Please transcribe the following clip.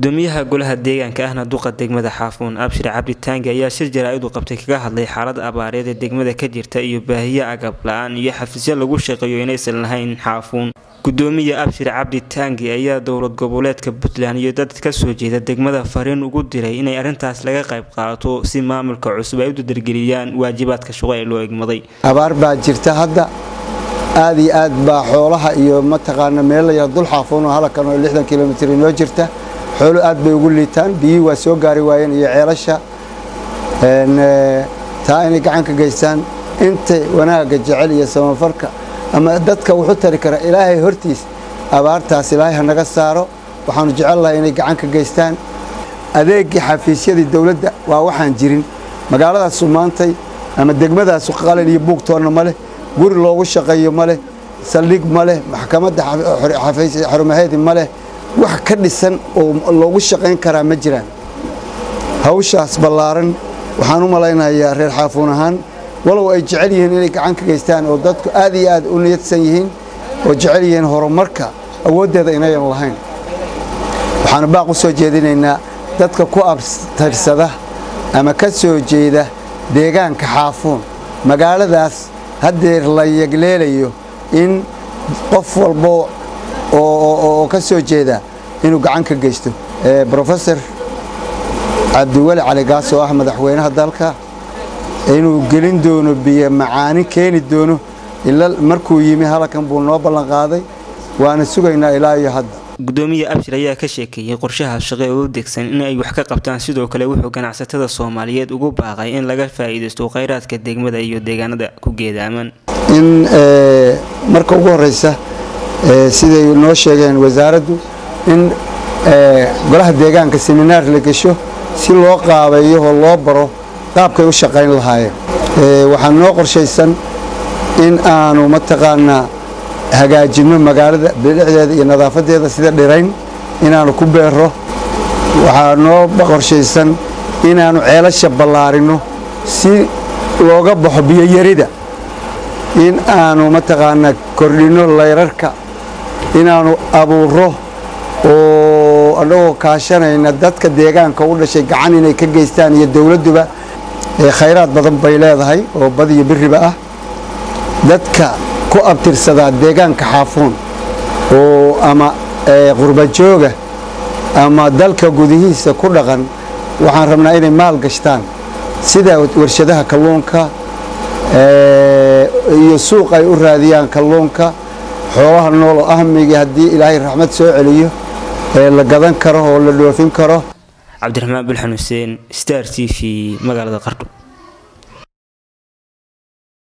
gudoomiyaha golaha deegaanka ahna duqa degmada xaafuun abshir cabdi taangi ayaa shir jaraa-id u qabtay kaga hadlay xaalada abaareed ee degmada ka jirta iyo baahiyo agab la-aan iyo xafiisyo lagu shaqeeyo inaysan lahayn xaafuun gudoomiya abshir cabdi taangi ayaa dowlad goboleedka puntland iyo dad kasoo jeeda degmada fariin ugu diray inay arrintaas laga qayb qaato si maamulka cusub ay u dadargeliyaan waajibaadka shaqo ee loo egmaday abaar baa jirta hadda aad iyo aad baa xoolaha iyo mataqaana meelaya dul xaafuun oo halakan oo lixdan kilomitr inoo jirta xoolo aad bay ugu liitaan biyihii waa soo gaari waayeen iyo ceelasha taa inay gacan ka geystaan intay wanaagga jecel iyo samafarka ama dadka wuxu tari kara ilaahay hortiis abaartaas ilaahay ha naga saaro waxaanu jecel lahay inay gacan ka geystaan adeegii xafiisyadii dowladda waa waxaan jirin magaaladaasu maantay ama degmadaasu qalin iyo buugtoonna ma leh guri loogu shaqeeyo ma leh saldhig ma leh maxkamadda xarumaheedi ma leh wax ka dhisan oo loogu shaqayn karaa ma jiraan hawshaas ballaaran waxaan u malaynayaa reer xaafuun ahaan walow ay jecel yihiin inay gacan ka geystaan oo dadku aad iyo aad u niyadsan yihiin oo jecel yihiin horumarka awooddeeda inayan lahayn waxaanu baaq u soo jeedinaynaa dadka ku abtirsada ama ka soo jeeda deegaanka xaafuun magaaladaas haddeer la yegleelayo in qof walbo oo ka soo jeeda inuu gacan ka geysto rofesor cabdiweli cali gaas oo ah madaxweynaha dalka inuu gelin doono biyo macaani keeni doono ila markuu yimi halakan buu noo ballanqaaday waana sugaynaa ilaa iyo hadda gudoomiye abshir ayaa ka sheekeeyey qorshaha shaqe oo u degsan in ay wax ka qabtaan sidoo kale wuxuu ganacsatada soomaaliyeed ugu baaqay in laga faa'iidaysto khayraadka degmada iyo deegaanada ku geedaaman in marka ugu horeysa siday noo sheegeen wasaaraddu in golaha deegaanka seminaar la gesho si loo qaabeeyo oo loo baro qaabkay u shaqayn lahaayeen waxaa noo qorshaysan in aanu mataqaanaa hagaajinno magaalada bilicdeeda iyo nadaafadeeda sida dhirayn inaanu ku beero waxaa noo qorshaysan inaanu ceelasha ballaarinno si looga baxo biyoyarida in aanu mataqaanaa kordhinno layrarka inaanu abuuro oo annagoo kaashanayna dadka deegaanka u dhashay gacan inay ka geystaan iyo dowladduba khayraad badan bay leedahay oo bad iyo biriba ah dadka ku abtirsadaa deegaanka xaafuun oo ama qurbajooga ama dalka gudihiisa ku dhaqan waxaan rabnaa inay maal gashtaan sida warshadaha kalluunka iyo suuq ay u raadiyaan kalluunka xoolaha nool oo ahmigi haddii ilaahay raxmad soo celiyo ee la gadan karo oo la dhoofin karo cabdiraxmaan bulxan xuseen star t v magaalada qardho